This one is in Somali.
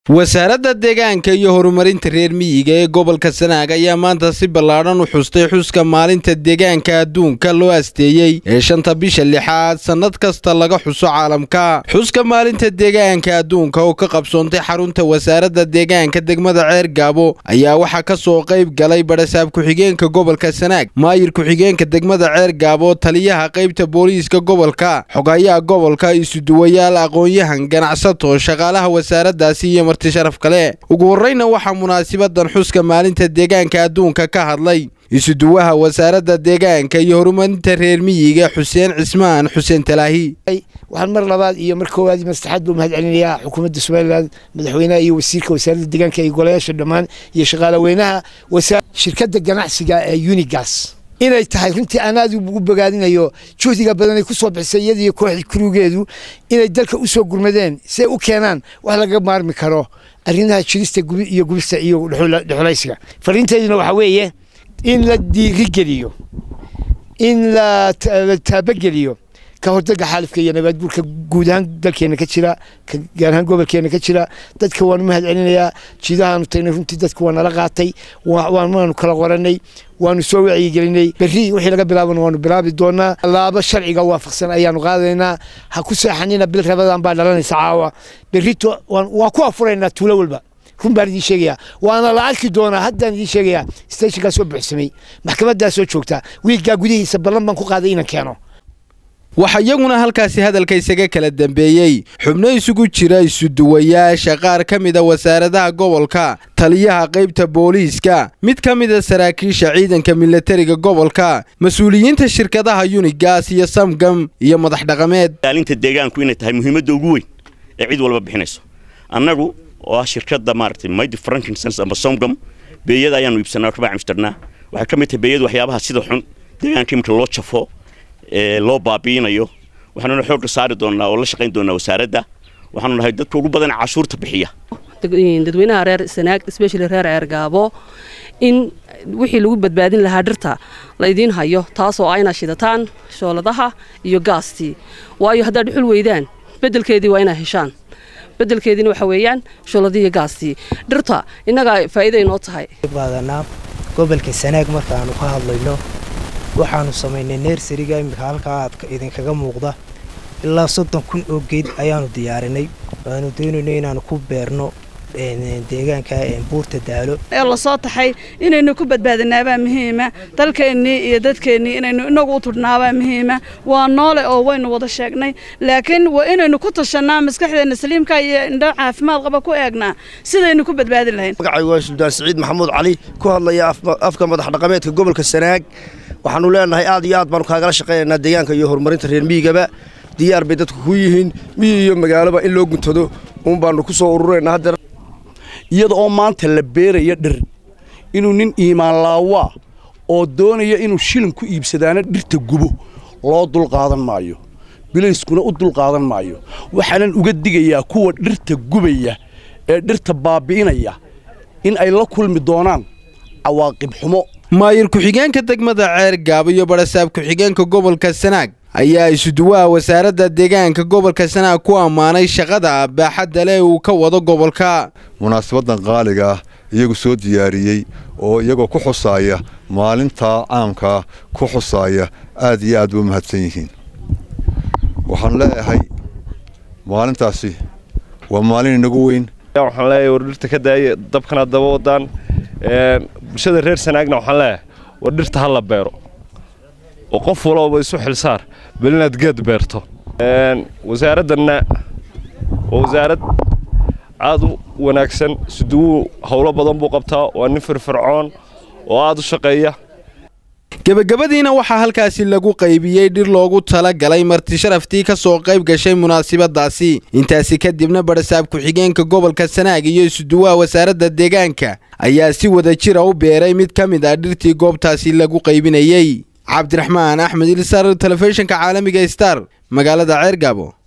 wasaaradda deegaanka iyo horumarinta reer miyiga ee gobolka sanaag ayaa maanta si ballaadhan u xustay xuska maalinta deegaanka adduunka loo asteeyey ee shanta bisha lixaad sannad kasta laga xuso caalamka xuska maalinta deegaanka adduunka oo ka qabsoontay xarunta wasaaradda deegaanka degmada ceer gaabo ayaa waxaa ka soo qayb galay badhasaab ku-xigeenka gobolka sanaag maayir ku-xigeenka degmada ceer gaabo taliyaha qaybta booliiska gobolka xogayaha gobolka isuduwayaal aqoon-yahan ganacsato shaqaalaha wasaaraddaasi iyo marti sharaf kale ugu horreyna waxaa munaasibadan xuska maalinta deegaanka adduunka ka hadlay isuduwaha wasaaradda deegaanka iyo horumarinta reer miyiga xuseen cismaan xuseen talaahi waxaan mar labaad iyo mar koowaad iyo mastaxaad buu mahad celinayaa xukuumadda somalilan madaxweynaha iyo wasiirka wasaaradda deegaanka iyo golayaasha dhammaan iyo shaqaalaweynaha shirkadda ganacsiga ee unigas inay tahay runtii aan aad ugu bogaadinayo juhdiga badan ay ku soo bixisay iyada iyo kooxdii kurugeedu inay dalka u soo gurmadeen si ay u keenaan wax laga maarmi karo arrimaha jirista iyo gubista iyo dhexulaysiga fariinteeduna waxaa weeye in la diirigeliyo in la taabageliyo ka hordaga xaalifka iyo nabaadguurka guud ahaan dalkeena ka jira gaar ahaan gobolkeena ka jira dadka waanu mahad celinayaa jiidahaanu tagnay runtii dadka waa nala qaatay waanu kala qoranay waanu soo wacyigelinay berri wixii laga bilaabana waanu bilaabi doonaa laabo sharciga waafaqsan ayaanu qaadaynaa ha ku seexanina bil rabadan baa dhalanaysa caawa berrito waa ku afuraynaa tuulo walba run baan idiin sheegayaa waana la arki doonaa haddaan idiin sheegayaa stationkaa soo buuxsamay maxkamaddaa soo joogta wiiggaa gudihiisa ballan baan ku qaaday inaan keeno waxaa iyaguna halkaasi hadalka isaga kala dambeeyey xubno isugu jira isuduwayaasha qaar ka mida wasaaradaha gobolka taliyaha qaybta booliiska mid ka mida saraakiisha ciidanka milatariga gobolka mas-uuliyiinta shirkadaha yunigas iyo samgam iyo madax dhaqameed ilaalinta deegaanku inay tahay muhiimadda ugu weyn ee cid walba bixinayso annagu oo ah shirkadda maaragtay mighty frankinsons ama somgam beeyada ayaanu iibsanaa kabaa cimstarnaa waxay ka mid tahay beeyadu waxyaabaha sida xun deegaanka iminka loo jafo ee loo baabiinayo waxaanuna xoogga saari doonnaa oo la shaqayn doonnaa wasaaradda waxaanu nahay dadka ugu badan cashuurta bixiya dadweynaha reer sanaag especially reer ceergaabo in wixii lagu badbaadin lahaa dhirta la idiin hayo taasoo ah inaad shidataan shooladaha iyo gaastii waayo haddaad dhuxul weydaan beddelkeedii waa inaad heshaan beddelkeediina waxa weeyaan shooladii iyo gaastii dhirta innagaa faa'iida inoo tahay qaadanaa gobolka sanaag markaanu ka hadlayno waxaanu samaynay neersariga iminka halkaa aad idinkaga muuqda ilaa soddon kun oo geed ayaanu diyaarinay waanu doonayno inaanu ku beerno deegaanka buurta daalo ee lasoo taxay inaynu ku badbaadinaabaa muhiima dalkeennii iyo dadkeennii inaynu inagu u tudhnaabaa muhiima waa noole oo waynu wada sheegnay laakiin waa inaynu ku tashannaa maskaxdeenna saliimka iyo indho caafimaad qaba ku eegnaa sidaynu ku badbaadin lahayn magacay waa suldaan siciid maxamuud cali ku hadlaya afka madax dhaqameedka gobolka sanaag waxaanu leenahay aad iyo aad baanu kaagala shaqaynaynaa deegaanka iyo horumarinta reer miyigaba diyaar bay dadku ku yihiin miyi iyo magaaloba in loo guntado uun baanu ku soo ururaynaa haddeer iyada oo maanta la beeraya dhir inuu nin iimaan laawaa oo doonaya inuu shilin ku iibsadaana dhirta gubo loo dulqaadan maayo bilayskuna u dulqaadan maayo waxaanan uga digayaa kuwa dhirta gubaya ee dhirta baabi'inaya in ay la kulmi doonaan cawaaqib xumo maayir ku-xigeenka degmada ceer gaabo iyo badhasaab ku-xigeenka gobolka sanaag ayaa isuduwaha wasaaradda deegaanka gobolka sanaag ku ammaanay shaqada baaxadda leh uu ka wado gobolka munaasabaddan qaaliga ah iyagu soo diyaariyey oo iyagoo ku xusaaya maalintaa caamkaa ku xusaaya aad iyo aad ba mahadsan yihiin waxaan leeyahay maalintaasi waa maalin inagu weyn waxaan leeyahay war dhirta ka daaya dabkana daba wadaan bulshada reer sanaagna waxaan leeyahay war dhirta ha la beero oo qof walooba isu xilsaar bal inaad geed beerto wasaaraddanna waa wasaarad aad u wanaagsan suduwu howlo badan buu qabtaa waa nin firfircoon oo aad u shaqeeya gebagabadiina waxaa halkaasi lagu qaybiyey dhir loogu tala galay marti sharaftii ka soo qayb gashay munaasibadaasi intaasi kadibna badhasaab ku-xigeenka gobolka sanaag iyo isuduwaha wasaaradda deegaanka ayaa si wada jira u beeray mid ka mid ah dhirtii goobtaasi lagu qaybinayey cabdiraxmaan axmed ilsar telefishinka caalamiga star magaalada ceergaabo